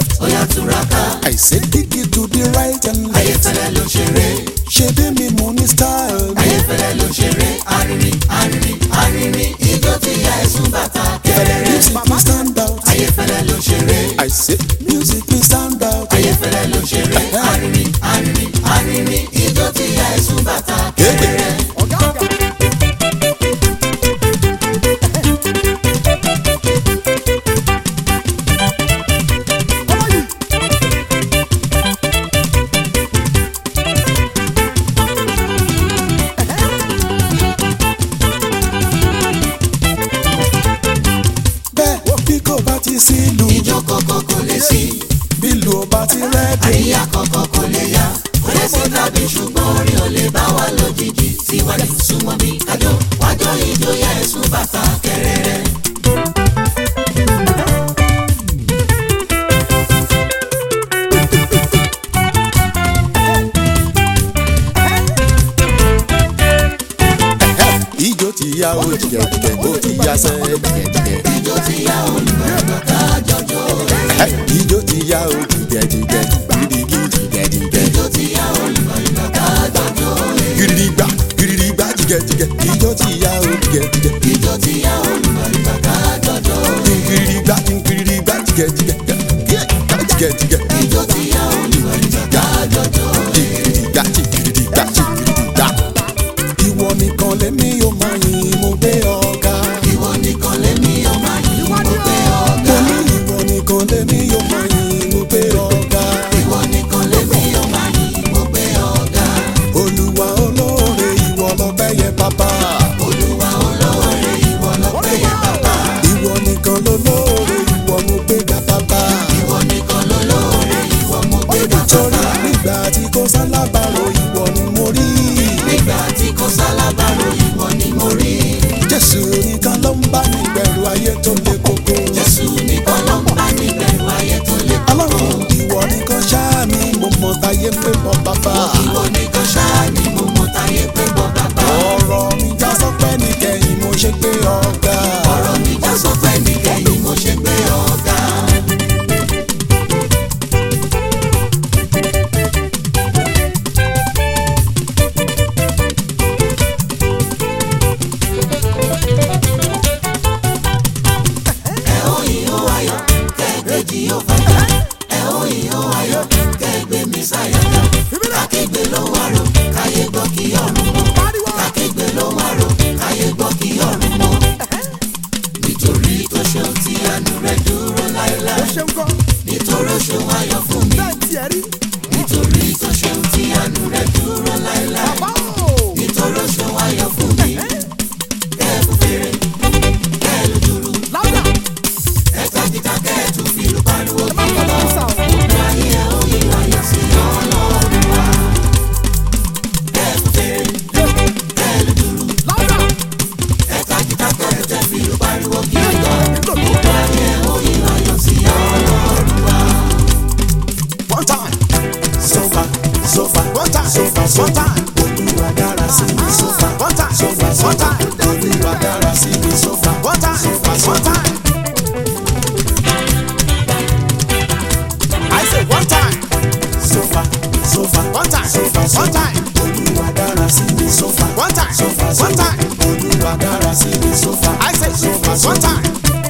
ó yá túraká I say dig it to the right and left. ayéfẹ́lẹ́ ló ṣeré ṣe bí mi mo ní style. ayéfẹ́lẹ́ ló ṣeré arìnrìn arìnrìn arìnrìn ijó tí ya ẹ̀sùn bàtà kẹrẹrẹ music we stand out. ayéfẹ́lẹ́ ló ṣeré I say music we stand out. ayéfẹ́lẹ́ ló ṣeré arìnrìn arìnrìn arìnrìn ijó tí ya ẹ̀sùn bàtà kẹrẹrẹ. bẹ́ẹ̀ bí kò bá ti sí ìlú ijó kọ̀ọ̀kan kò lè sí bí ìlú ò bá ti rẹ́ẹ̀dì. àríyá kọ̀ọ̀kan kò lè yá kò lè sí tàbí ṣùgbọ́n orin ò lè bá wa lójijì síwájú súnmọ́ bí kájọ wájọ ijó ya ẹ̀sùn bàtà kẹrẹrẹ. ijó ti ya o jìgẹ̀jìgẹ̀ ó ti ya sẹ́ jìgẹ̀jìgẹ̀. ijó tí ya olùgbàgbọ́ ká jọjọ́ ijó ti ya o jìgẹ̀jìgẹ̀ gidigidi jìgẹ̀jìgẹ̀. ijó tí ya olùgbàgbọ́ ká jọjọ́ gidigba gidigba jìgẹ̀jìgẹ̀ ijó ti ya o jìgẹ̀jìgẹ̀. ijó tí ya olùgbàgbọ́ ká jọjọ́ gidigba gidigba jìgẹ̀jìgẹ̀ jìgẹ̀jìgẹ̀. ijó tí ya olùgbàgbọ́ ká jọjọ́ jìgìdìgbà jìgìdìgbà jìgìdìgbà. ìwọ nìkan lèmi yóò máa yìn mo gbé ọ̀gá. ìwọ nìkan lèmi ọmọ yìí mo gbé ọ̀gá mo ní ìwọ nìkan lèmi yóò máa yìn mo gbé ọ̀gá. ìwọ nìkan lèmi ọmọ yìí mo gbé ọ̀gá olúwa olóore ìwọ lọ́pẹ́ yẹ bàbá. olúwa olóore ìwọ lọ́pẹ́ yẹ bàbá ìwọ nìkan lolóore ìwọ mo gbé ga bàbá. ìwọ nìkan lolóore ìwọ mo gbé ga torí bàbá nígbà tí kò sálábàárò ìwọ ni mo rí. nígbà tí kò sálábàárò ìwọ ni mo rí jésù nìkan ló ń bá mi bẹ̀rù ayé tó le koko. jésù nìkan ló ń bá mi bẹ̀rù ayé tó lé koko ọlọ́run ìwọ nìkan ṣáà mi mo mọ táyé pé mọ bàbá. ìwọ nìkan ṣáà ni mo mọ táyé pé bọ́ bàbá ọ̀rọ̀ mi já sọ́pẹ́ nìkẹyìn mo ṣe pé ọ̀gá. ọ̀rọ̀ mi já sọ pé nìkẹyìn mo ṣe gbé ọ̀gá ẹ ó yìn ó ayọ̀ kẹ́gbẹ́jì ó fàjà ẹ ó yìn ó ayọ̀ kẹ́gbẹ́ mi sáyàjà kàkégbé ló wà rò káyé gbọ́ kí ọ̀run mọ́ kàkégbé ló wà rò káyé gbọ́ kí ọ̀run mọ́ nítorí tó ṣeun tí àánú rẹ̀ dúró láéláé nítorí ó ṣeun ayọ̀ fún mi nítorí tó ṣeun tí àánú rẹ̀ dúró láéláé nítorí ó ṣeun ayọ̀ fún mi kẹ́ẹ̀kú fèrè kẹ́ẹ̀lú dúró ẹ̀ka kíkà kẹ́ẹ̀tù fìlú pariwo kí lọ gbogbo ayé ẹ̀ ó yí ayọ̀ sí ọlọ́run wa kẹ́ẹ̀kú fèrè kẹ́ẹ̀lú dúró ẹ̀ka kíkà kẹ́ẹ̀tù fìlú pariwo kí lọ gbogbo ayé ẹ̀ ó yí ayọ̀ sí ọlọ́run wa. one time so far so far one time so far so time olúwa dára sí mi so far one time so far so time olúwa dára sí mi so far one time so far so time. I say one time so far so far one time so far so time olúwa dára sí mi so far one time so far so time olúwa dára sí mi so far I say so far so time.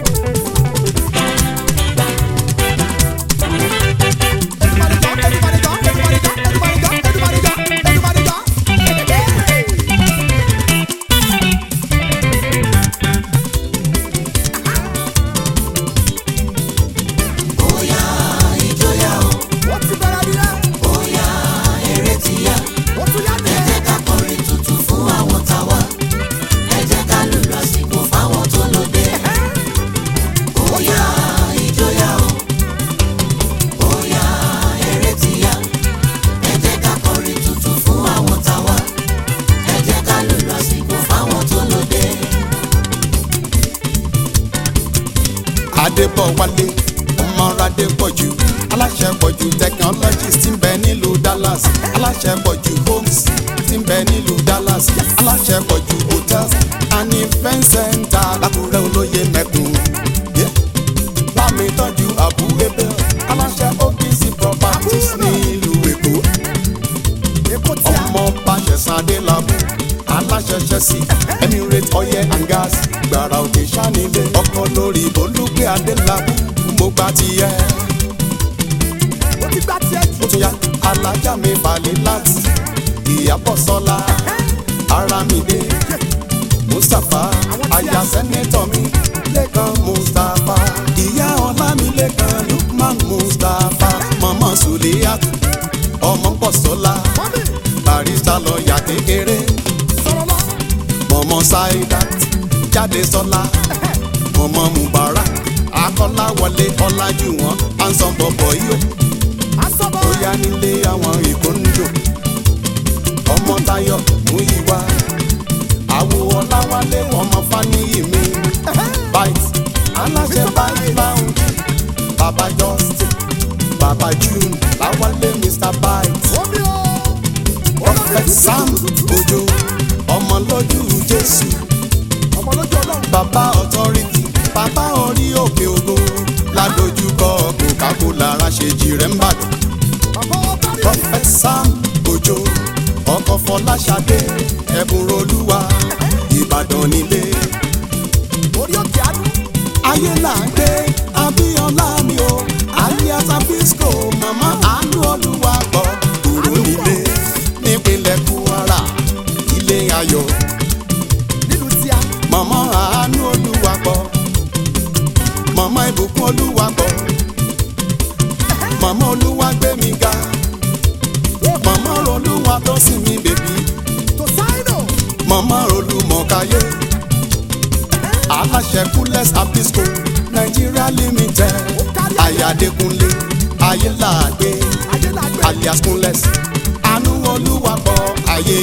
Bóyá ìjọyà o, bóyá eré ti yá. Ẹ jẹ́ ká kọrin tuntun fún àwọn tàwa. Ẹ jẹ́ ká lùlù àsìkò fáwọn tó lóde. Bóyá ìjọyà o, bóyá eré ti yá. Ẹ jẹ́ ká kọrin tuntun fún àwọn tàwa. Ẹ jẹ́ ká lùlù àsìkò fáwọn tó lóde. adébọ̀wálé ọmọ adépọ̀jù aláṣẹ pọ̀jù technologies tí ń bẹ nílùú dallas aláṣẹ pọ̀jù homes tí ń bẹ nílùú dallas aláṣẹ pọ̀jù hotels and event center lákùrẹ́ olóye mẹ́kùn. Yeah. bámi tọ́jú àbú ebè aláṣẹ chelsea emirates oil and gas gbàrà òkè sanilé ọkọ lórí olùgbé adélábù mo gba tiẹ̀ ó ti gbá tiẹ̀ jù. ó tún yá alájà mi balẹ̀ láti ìyàbọ̀ sọ́lá aramide mustapha aya sẹ́nẹ́tọ̀ mi lẹ́kan mustapha ìyá ọlámilẹ́kan lukman mustapha mọ̀mọ́ suliyat ọmọ pọ̀sọ́lá mọ́mí barista lọ́ọ̀yà kékeré sọ̀rọ̀ lọ. mọ̀mọ́ saidat jáde sọ́lá mọ̀mọ́ mubarak akọ́láwọlé ọlájúwọ̀n ansan bọ̀bọ̀ yìí asọ́bọ̀ ó yá nílé àwọn ìkóńjò ọmọ tayo mú ìwà àwo ọláwálé ọmọ fáníyì mi bite aláṣẹ bite lounge baba justin baba june láwálé mr bite omi o. prophet sam ojo ọmọ lójú jésù ọmọ lójú ọlọ́run. baba authority baba orí òkè ògo ládojúkọ coca-cola ráṣejì rẹ̀ ń bàdàn. bàbá ọba rí. prophet sam ojo ọkọ fọláṣadé ẹbùn olúwa ìbàdàn nílé orí òkè àánú. ayé là ń gbé abíọ́lá mi o alias abisco mama àánú olúwa gbọ́ kúrò nílé nípínlẹ̀ kwara ilé ayọ̀ nílùú tíá. mama àánú olúwa gbọ́ mama ìbùkún olúwa gbọ́ mama olúwa gbé mi ga mama olúwa tó sì mí bèbí. tó sáínù. mama olùmọ̀káyé aláṣẹ kúlẹ̀s abisco nigeria limited ayadekunle ayélàgbé adélàgbé. alias kúnlẹ̀s àánú olúwapọ̀ ayé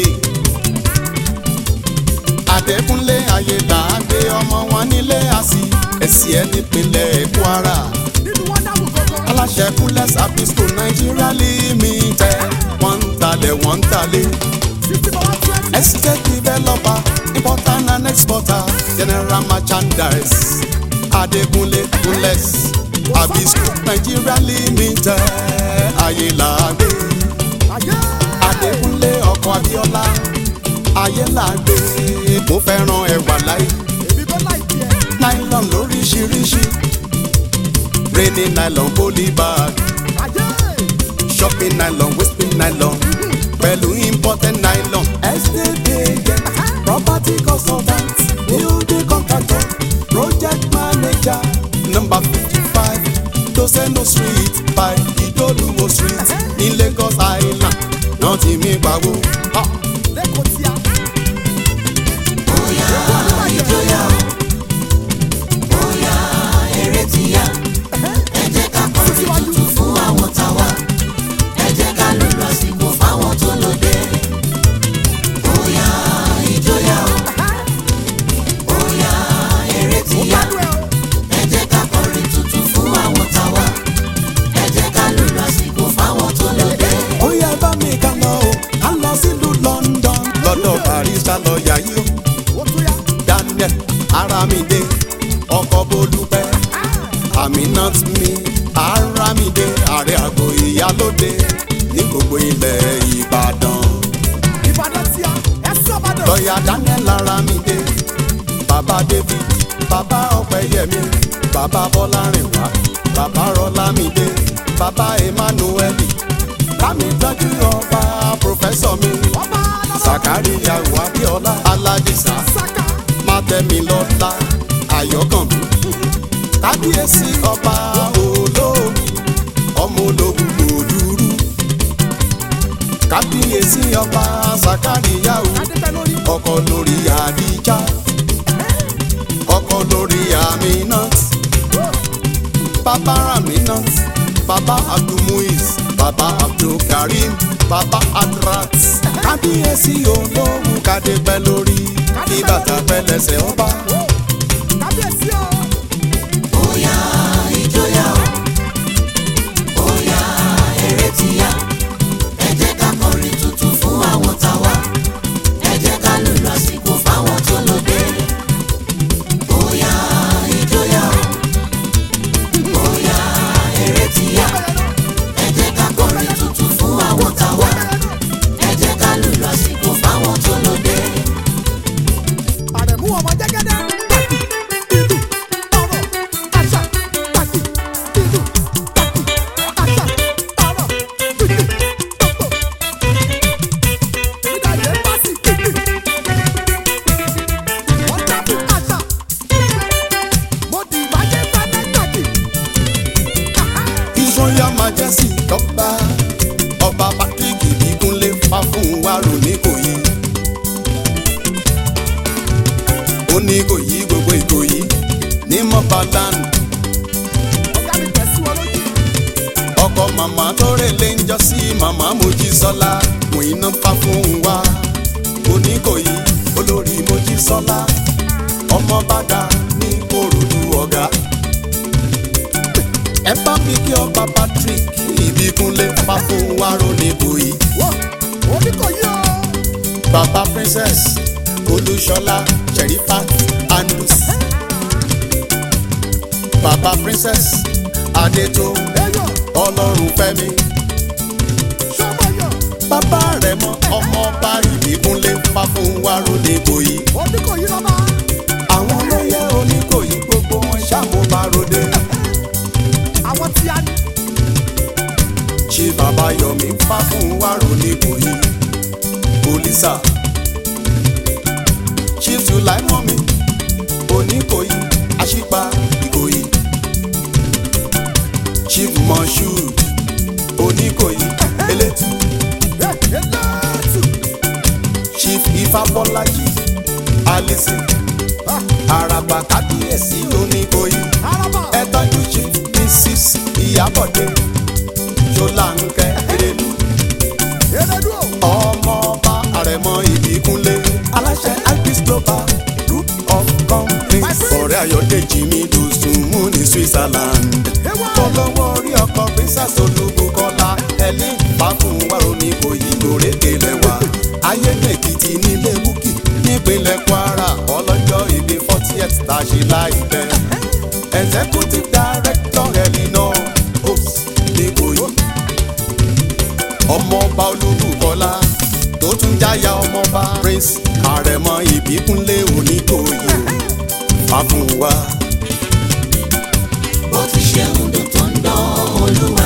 adékúnlé ayélàgbé ọmọ wọn nílé àsì ẹ̀sì ẹ̀ nípínlẹ̀ kwara nínú wọn dáhùn gbogbo. aláṣẹ kúlẹ̀s abisco nigeria limited wọ́n ń talẹ̀ wọ́n ń talẹ̀. fifty for one twenty. Estate developer, importer and exporter, general merchandise. Adekunle Kunles, Abisco Nigeria Limited, Ayélàgbé. ayé. Adekunle ọkọ̀ Abíọ́lá, Ayélàgbé. Mo fẹ́ràn ẹ̀wà láì, èmi bọ́ láì tiẹ̀. nylon lóríṣiríṣi. Rainy nylon poly bag, ayé. shopping nylon, whipping nylon. Pẹ̀lú imported nylon. Estate agent, property consultant, building contractor, project manager. Number fifty-five, Doseno street by Idoluwo street ní Lagos Island. Náà ti mi pawó. Ah, lẹ́kọ̀ọ́ tíá. bóyá ìjọyà o bóyá eré ti yá ẹ jẹ́ ká kọrin tuntun fún àwọn táwa ẹ jẹ́ ká lò lásìkò fáwọn tó lóde bóyá ìjọyà o bóyá eré ti ó yá gbádùn ẹ o. ẹ jẹ́ ká kọrin tuntun fún àwọn táwa ẹ jẹ́ ká lò lásìkò fáwọn tó lóde. Ó yẹ bá mi ká lọ o, ká lọ sílùú London. Lọ́dọ̀ barista lọ́ọ̀yà yìí o. ó tún yá. Daniel Aramide ọkọ̀ Bolúpẹ́ Aminat mi Aramide ààrẹ àgọ́ ìyálóde ní gbogbo ilẹ̀ Ìbàdàn. ìbàdàn tíá. ẹ sọ́bàdàn. Lọ́ọ̀yà Daniel Aramide bàbá David bàbá Ọ̀pẹ́yẹmí bàbá Bọ́lárìnwá bàbá Rọ́lámídé bàbá Emmanuel bámi tọ́jú ọba pòfẹ́sọ̀ mi ọba alábọ̀. Sàkáríyà Abíọ́lá Aládìsá saka. mátẹ́milọ́lá ayọ̀kànmí kábíyèsí ọba olómi ọmọ ológun òdúrú kábíyèsí ọba sàkáríyàwó adébẹ́ lórí. ọkọ lórí àdíjà ọkọ lórí aminat bàbá aminat bàbá abdulmuiz bàbá abdulkarim bàbá adrat kábíyèsí olóhùn kádépẹ́ lórí kí bàtà pẹ́ lẹ́sẹ̀ ọba. kábíyèsí o. bóyá ìjọyà o bóyá eré ti yá ẹ jẹ́ ká kọrin tuntun fún àwọn táwa ẹ jẹ́ ká lò lásìkò fáwọn tó lóde bóyá ìjọyà o bóyá eré ti yá ẹ jẹ́ ká kọrin tuntun fún àwọn táwa ẹ jẹ́ ká lò lásìkò fáwọn tó lóde lórúkọ màmá tó rèlé ń jọ sí màmá mojísọ́lá mò iná pa fún wa oníkòyí olórí mojísọ́lá ọmọ bàdà ní korodu ọ̀gá. ẹ bá mi kí ọba patrick ìbíkúnlé pa fún wa ronìkòyí Wọ́n oníkòyí o. baba princess olúṣọlá sherifat andus baba princess adétò Eyọ̀ ọlọ́run fẹ́mi sọ́mọ̀yọ̀ bàbá rẹ̀ mọ ọmọ ọba ìbíkúnlé pa fún wa ronìkòyí oníkòyí lọ́ba. àwọn olóyè oníkòyí gbogbo wọn ṣàmúbaròde Àwọn tí a ní. ṣé bàbá yọmí pa fún wa ronìkòyí polisa chief sulaimomi oníkòyí àṣìpa ìkòyí chief moshood oníkòyí elétù Ẹ elétù. chief ifábọ́lájì alison Ah, àràbà kábíyèsí oníkòyí Araba. ẹ tọ́jú chief mrs ìyábọ̀dé ṣọláńkẹ́ erelu Elédú o. ọmọọba àrẹ̀mọ ìbíkúnlé aláṣẹ agris global group of companies ọ̀rẹ́ ayọ̀dèjì mi dùsùnmù ní switzerland Ewa. tọ́lọ́wọ́ orí ọkọ̀ princess olúbukọ́lá ẹ̀lí fàákùn wàrò ní kòyí gòrèké lẹ́wà ayédèkìtì nílé búkì nípínlẹ̀ kwara ọlọ́jọ́ ìbí fortieth tá a ṣe láìpẹ́ executive director elinor ops ní kòyí ọmọọba olúbukọlá tó tún jáyà ọmọọba prince àrẹ̀mọ ìbíkúnlé oníkòyí fàfún wa. bó ti ṣe ń dùn tó ń dán olúwa